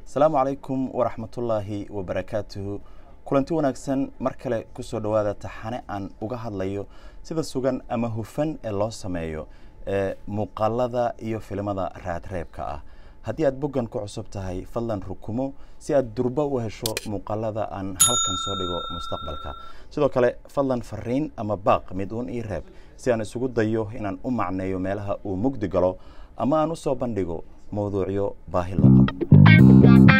asalaamu calaykum waraxmatullaahi wabarakaatuhu kulanti wanaagsan mar kale kusoo dhowaada taxane aan uga hadlayo sida sugan ama hufan ee loo sameeyo ee muuqaalada iyo filimada raadreebka ah haddii aad boggan ku cusub tahay fadlan rukumo si aad durbo u hesho muuqaalada aan halkan soo dhigo mustaqbalka sidoo kale fadlan fariin ama baaq mid uun ii reeb si aan isugu dayo inaan u macneeyo meelaha uu mugdi galo ama aan u soo bandhigo mawduucyo baahi loo qabo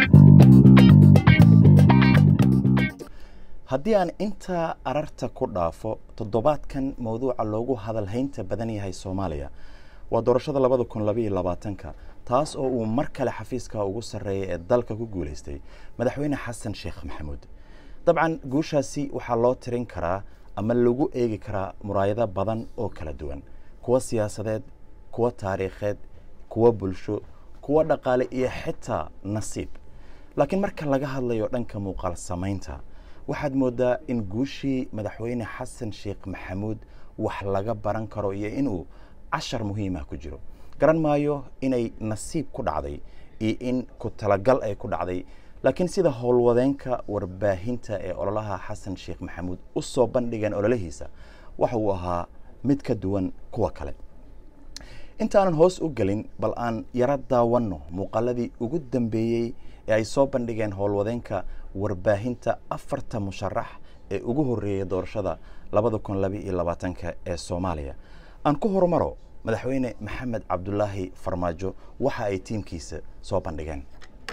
haddii aan intaa ararta ku dhaafo toddobaadkan mawduuca loogu hadalhaynta badan yahay soomaaliya waa doorashada labada kun labaiyo labaatanka taas oo uu mar kale xafiiska ugu sarreeya ee dalka ku guulaystay madaxweyne xasan sheekh maxamuud dabcan guushaasi waxaa loo tirin karaa ama lagu eegi karaa muraayado badan oo kala duwan kuwa siyaasadeed kuwa taariikheed kuwa bulsho kuwa dhaqaale iyo xitaa nasiib laakiin marka laga hadlayo dhanka muuqaal samaynta waxaad moodaa in guushii madaxweyne xasan sheekh maxamuud wax laga baran karo iyo inuu cashar muhiimah ku jiro garan maayo inay nasiib ku dhacday iyo in ku talagal ay ku dhacday laakiin sida howlwadeenka warbaahinta ee ololaha xasan sheekh maxamuud u soo bandhigeen ololahiisa waxa uu ahaa mid ka duwan kuwa kale intaanan hoos u gelin bal aan yaro daawanno muuqaaladii ugu dambeeyey ee ay soo bandhigeen howlwadeenka warbaahinta afarta musharax ee ugu horreeyay doorashada labada kun laba iyo labaatanka ee soomaaliya aan ku horumaro madaxweyne maxamed cabdulaahi farmaajo waxa ay tiimkiisa soo bandhigeen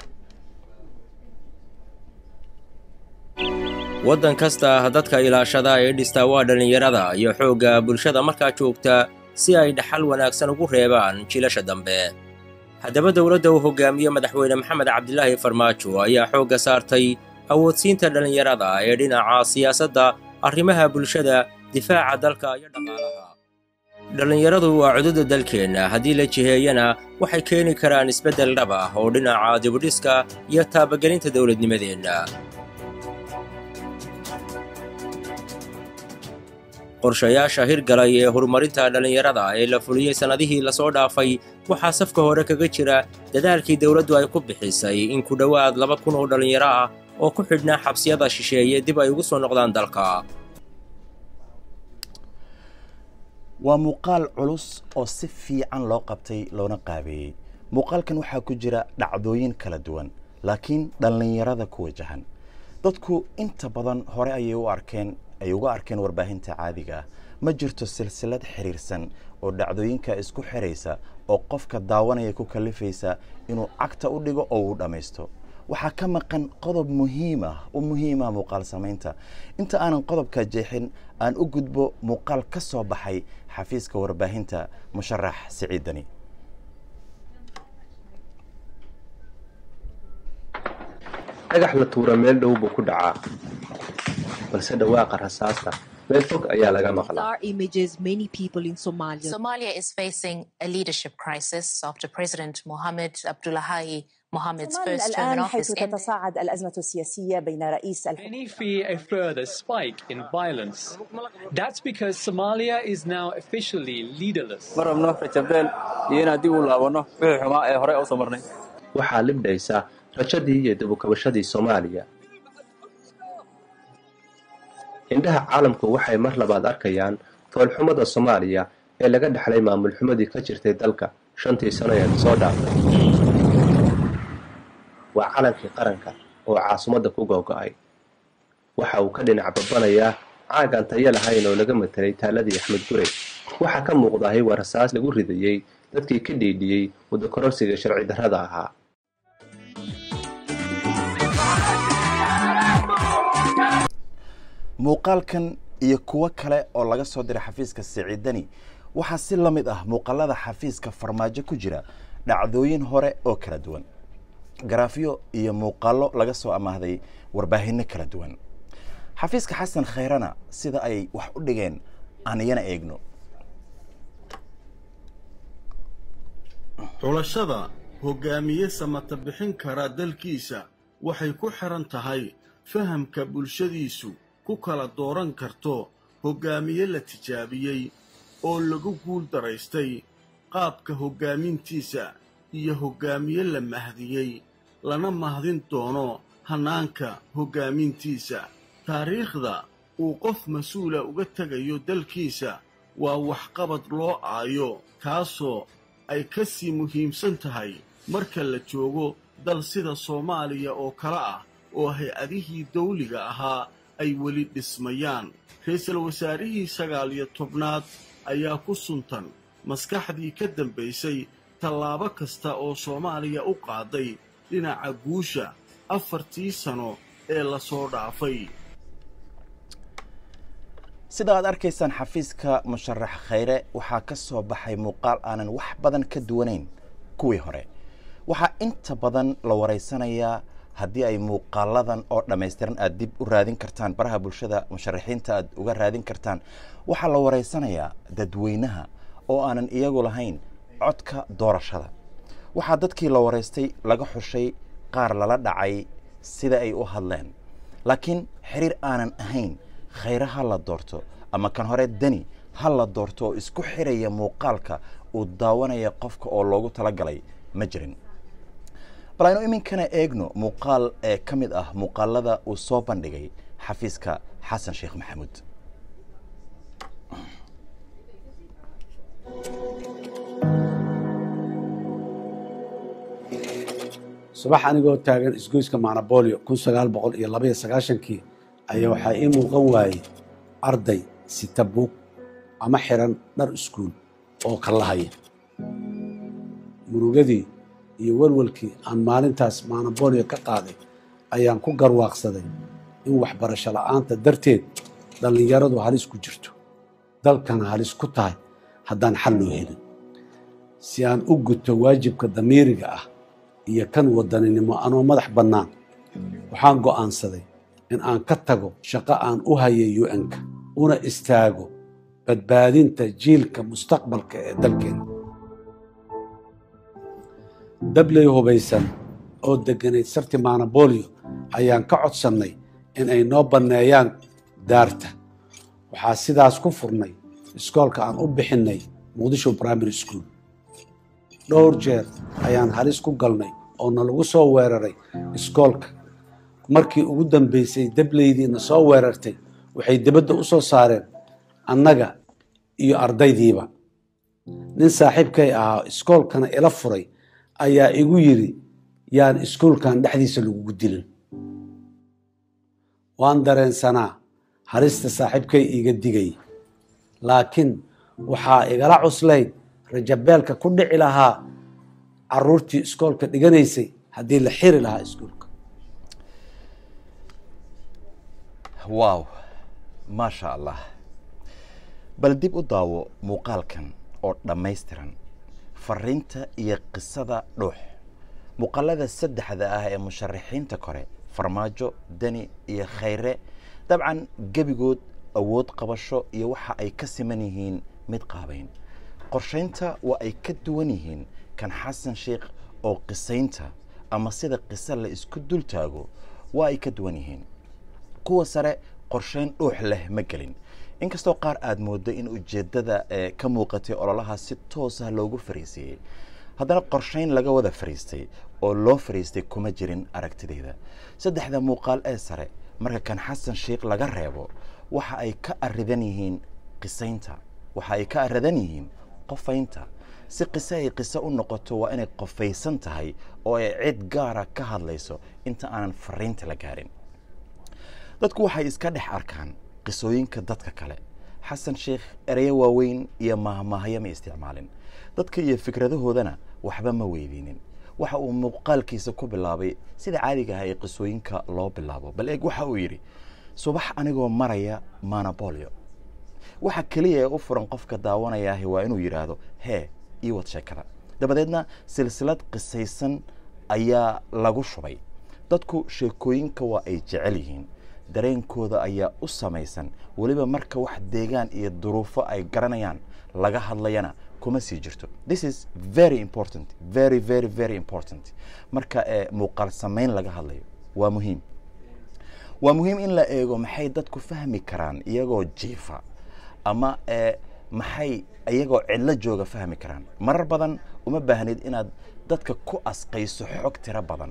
waddan kasta dadka ilaashada ee dhistaa waa dhallinyarada iyo xoogga bulshada markaa joogta si ay dhaxal wanaagsan ugu reebaan jiilasha dambe haddaba dowladda uu hoggaamiye madaxweyne maxamed cabdilaahi farmaajo ayaa xoogga saartay awoodsiinta dhallinyarada ee dhinaca siyaasadda arrimaha bulshada difaaca dalka iyo dhaqaalaha dhallinyaradu waa cududa dalkeenna haddii la jiheeyana waxay keeni karaan isbeddel dhab ah oo dhinaca dibudhiska iyo taabagelinta dowladnimadeenna qorshayaasha hirgalay ee horumarinta dhallinyarada ee la fuliyey sannadihii lasoo dhaafay waxaa safka hore kaga jira dadaalkii dowladdu ay ku bixisay in ku dhowaad laba kun oo dhallinyaro ah oo ku xidhnaa xabsiyada shisheeye dib ay ugu soo noqdaan dalka waa muuqaal culus oo si fiican loo qabtay loona qaabeeyey muuqaalkan waxaa ku jira dhacdooyin kala duwan laakiin dhallinyarada ku wajahan dadku inta badan hore ayay u arkeen ay uga arkeen warbaahinta caadiga ah ma jirto silsilad xiriirsan oo dhacdooyinka isku xiraysa oo qofka daawanaya ku kalifaysa inuu cagta u dhigo oo uu dhammaysto waxaa ka maqan qodob muhiim ah u muhiima muuqaal samaynta inta aanan qodobka jeexin aan u gudbo muuqaal ka soo baxay xafiiska warbaahinta musharax siciidani dhagax la tuura meel dhow buu ku dhacaa balse dhawaaqa rasaasta meel fog ayaa laga maqlaa Somalia is facing a leadership crisis after President Mohamed Abdullahi Mohamed's كمان first term in الآن office حيث ended. تتصاعد الأزمة السياسية بين رئيس الحكومة Many fear a further spike in violence. That's because Somalia is now officially leaderless. ma rabno rajabdeel iyo inaan dib u laabanno wixii xumaa ee horey u soo marnay waxaa libdhaysa rajadii iyo dabukabashadii soomaaliya indhaha caalamku waxay mar labaad arkayaan foolxumada soomaaliya ee laga dhexlay maamul xumadii ka jirtay dalka shantii sano ee soo dhaaftay waa calankii qaranka oo caasimadda ku googo'ay waxa uu ka dhinac babanayaa caagaan tayo lahayn oo laga matelay taaladii axmed gurey waxaa ka muuqdahay waa rasaas lagu ridayey dadkii ka dhiidhiyey wadakororsiga sharci darrada ahaa muuqaalkan iyo kuwo kale oo laga soo diray xafiiska siciidani waxaa si la mid ah muuqaalada xafiiska farmaajo ku jira dhacdooyin hore oo kala duwan garaafyo iyo muuqaallo laga soo amaahday warbaahinno kala duwan xafiiska xasan khayrana sida ay wax u dhigeen aan iyana eegno xulashada hoggaamiye samata bixin kara dalkiisa waxay ku xidhan tahay fahamka bulshadiisu ku kala dooran karto hoggaamiye la tijaabiyey oo lagu guul daraystay qaabka hoggaamintiisa iyo hoggaamiye la mahdiyey lana mahdin doono hannaanka hoggaamintiisa taariikhda uu qof mas-uula uga tegayo dalkiisa waa waxqabad loo aayo kaasoo ay ka sii muhiimsan tahay marka la joogo dal sida soomaaliya oo kale ah oo hay-adihii dawliga ahaa ay weli dhismayaan ra-iisul wasaarihii sagaal iyo tobnaad ayaa ku suntan maskaxdii ka dambaysay tallaabo kasta oo soomaaliya u qaaday dhinaca guusha afartii sano ee lasoo dhaafay sida aad arkaysaan xafiiska musharax khayre waxaa ka soo baxay muuqaal aanan wax badan ka duwanayn kuwii hore waxaa inta badan la waraysanayaa haddii ay muuqaaladan oo dhammaystiran aad dib u raadin kartaan baraha bulshada musharaxiinta aad uga raadin kartaan waxaa la waraysanayaa dadweynaha oo aanan iyagu lahayn codka doorashada waxaa dadkii la waraystay laga xushay qaar lala dhacay sida ay u hadleen laakiin xiriir aanan ahayn khayre ha la doorto ama kan hore deni ha la doorto oo isku xiraya muuqaalka uu daawanaya qofka oo loogu talagalay ma jirin bal aynu iminkana eegno muuqaal ee ka mid ah muuqaalada uu soo bandhigay xafiiska xasan sheekh maxamuud subax anigoo taagan isgoyska macnabolio kun sagaal boqol iyo labaiyo sagaashankii ayaa waxaa ii muuqan waayey arday sita buug ama xiran dhar iskuul oo kallahaya murugadii iyo welwelkii aan maalintaas macnabolio ka qaaday ayaan ku garwaaqsaday in waxbarasho la'aanta darteed dhallinyaradu halis ku jirto dalkana halis ku tahay haddaan xal loo helin si aan u guto waajibka damiiriga ah iyo kan wadaninimo anoo madax bannaan waxaan go'aansaday in aan ka tago shaqo aan u hayay u-n-ka una istaago badbaadinta jiilka mustaqbalka ee dalkeena dabley hubaysan oo degganayd sarti maanabolio ayaan ka codsannay in ay noo banneeyaan daarta waxaa sidaas ku furnay iskoolka aan u bixinnay muqdisho primary school dhowr jeer ayaan halis ku galnay oo nalagu soo weeraray iskoolka markii ugu dambaysay dableydiina soo weerartay waxay dibadda u soo saareen annaga iyo ardaydiiba nin saaxiibkay ahaa iskoolkana ila furay ayaa igu yidhi yaan iskuolkan dhexdiisa lagugu dilin waan dareensanaa halista saaxiibkay iiga digay laakiin waxaa igala cuslayd rajabeelka ku dhici lahaa caruurtii iskoolka dhiganaysay haddii la xiri lahaa iskuolka waaw maasha allah bal dib u daawo muuqaalkan oo dhammaystiran fariinta iyo qisada dhuux muuqaalada saddexda ah ee musharaxiinta kore farmaajo deni iyo khayre dabcan gebigood awood qabasho iyo waxa ay ka siman yihiin mid qaabayn qorshaynta waa ay ka duwan yihiin kan xasan sheikh oo qisaynta ama sida qiso la isku dul taago waa ay ka duwan yihiin kuwa sare qorshayn dhuux leh ma gelin inkastoo qaar aada moodo in ujeeddada ee ka muuqatay ololaha si toos ah loogu fariisiiyey haddana qorshayn laga wada fariistay oo loo fariistay kuma jirin aragtidayda saddexda muuqaal ee sare marka kan xasan sheikh laga reebo waxa ay ka aridan yihiin qisaynta waxa ay ka aridan yihiin qofaynta si qiso ay qiso u noqoto waa inay qofaysan tahay oo ay cid gaara ka hadlayso inta aanan fariinta la gaarin dadku waxay iska dhex arkaan qisooyinka dadka kale xasan sheikh ereyo waaweyn iyo mahmaahyo ma isticmaalin dadka iyo fikradahoodana waxba ma weydiinin waxa uu muuqaalkiisa ku bilaabay sida caadiga ah ee qisooyinka loo bilaabo bal eeg waxa uu yidhi subax anigoo maraya manabolio waxa keliya ee u furan qofka daawanayaahi waa inuu yidhaahdo hee ii wad sheekada dabadeedna silsilad qisaysan ayaa lagu shubay dadku sheekooyinka waa ay jecel yihiin dareenkooda ayaa u samaysan weliba marka wax deegaan iyo duruufo ay garanayaan laga hadlayana kuma sii jirto this is very important very very very important marka ee muuqaal samayn laga hadlayo waa muhiim waa muhiim in la eego maxay dadku fahmi karaan iyagoo jiifa ama ee maxay iyagoo cidlo jooga fahmi karaan marar badan uma baahnid inaad dadka ku asqayso xog tiro badan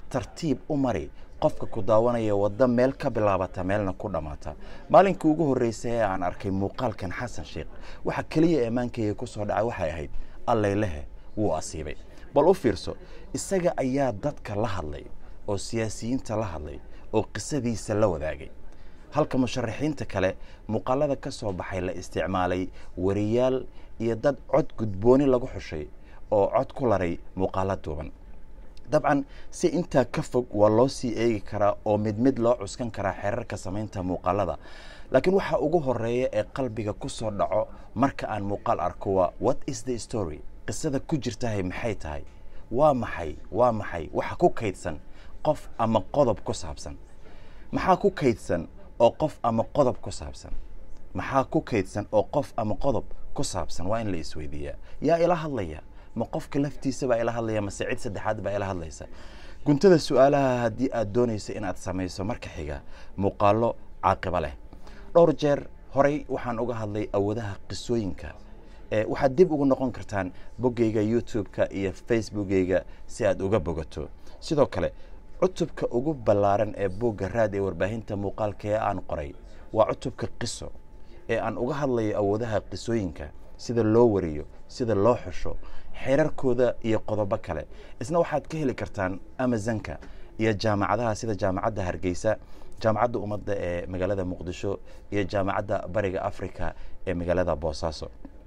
tartiib u mari qofka ku daawanaya waddo meel ka bilaabata meelna ku dhammaata maalinkii ugu horreysay ee aan arkay muuqaalkan xasan sheekh waxa keliya eemaankayga ku soo dhacay waxay ahayd alleylehe wuu asiibay bal u fiirso isaga ayaa dadka la hadlay oo siyaasiyiinta la hadlay oo qisadiisa la wadaagay halka musharaxiinta kale muuqaalada ka soo baxay la isticmaalay wariyaal iyo dad cod gudbooni lagu xushay oo cod ku laray muuqaalo duuban dabcan si intaa ka fog waa loo sii eegi karaa oo mid mid loo cuskan karaa xeerarka samaynta muuqaalada laakiin waxa ugu horeeya ee qalbiga ku soo dhaco marka aan muuqaal arko waa what is the story qisada ku jirtahay maxay tahay waa maxay waa maxay waxa ku kaydsan qof ama qodob ku saabsan maxaa ku kaydsan oo qof ama qodob ku saabsan maxaa ku kaydsan oo qof ama qodob ku saabsan waa in la isweydiiyaa yaa ila hadlaya ma qofka laftiisa baa ila hadlaya mase cid saddexaad baa ila hadlaysa guntada su-aalaha haddii aad doonayso inaad samayso marka xiga muuqaalo caaqiba leh dhowr jeer horey waxaan uga hadlay awoodaha qisooyinka waxaad dib ugu noqon kartaan boggayga youtube-ka iyo facebookgayga si aad uga bogato sidoo kale cutubka ugu ballaaran ee boogga raad ee warbaahinta muuqaalka ee aan qoray waa cutubka qiso ee aan uga hadlayo awoodaha qisooyinka sida loo wariyo sida loo xusho xeerarkooda iyo qodobo kale isna waxaad ka heli kartaan amazonka iyo jaamacadaha sida jaamacadda hargeysa jaamacadda ummadda ee magaalada muqdisho iyo jaamacadda bariga africa ee magaalada boosaaso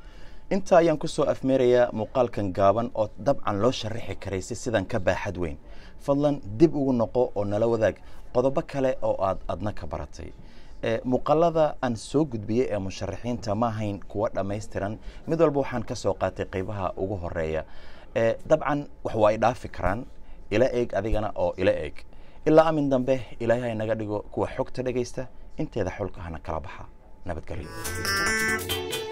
intaa ayaan kusoo afmeerayaa muuqaalkan gaaban oo dabcan loo sharaxi karay si sidan ka baaxad weyn fadlan dib ugu noqo oo nala wadaag qodobo kale oo aad adna ka baratay muuqaalada aan soo gudbiyey ee musharaxiinta ma ahayn kuwa dhammaystiran mid walba waxaan ka soo qaatay qaybaha ugu horeeya dabcan wax waa ay dhaafi karaan ila eeg adigana oo ila eeg ilaa amin dambe ilaahay ha naga dhigo kuwa xogta dhegaysta inteeda xulka hana kala baxa nabadgelyo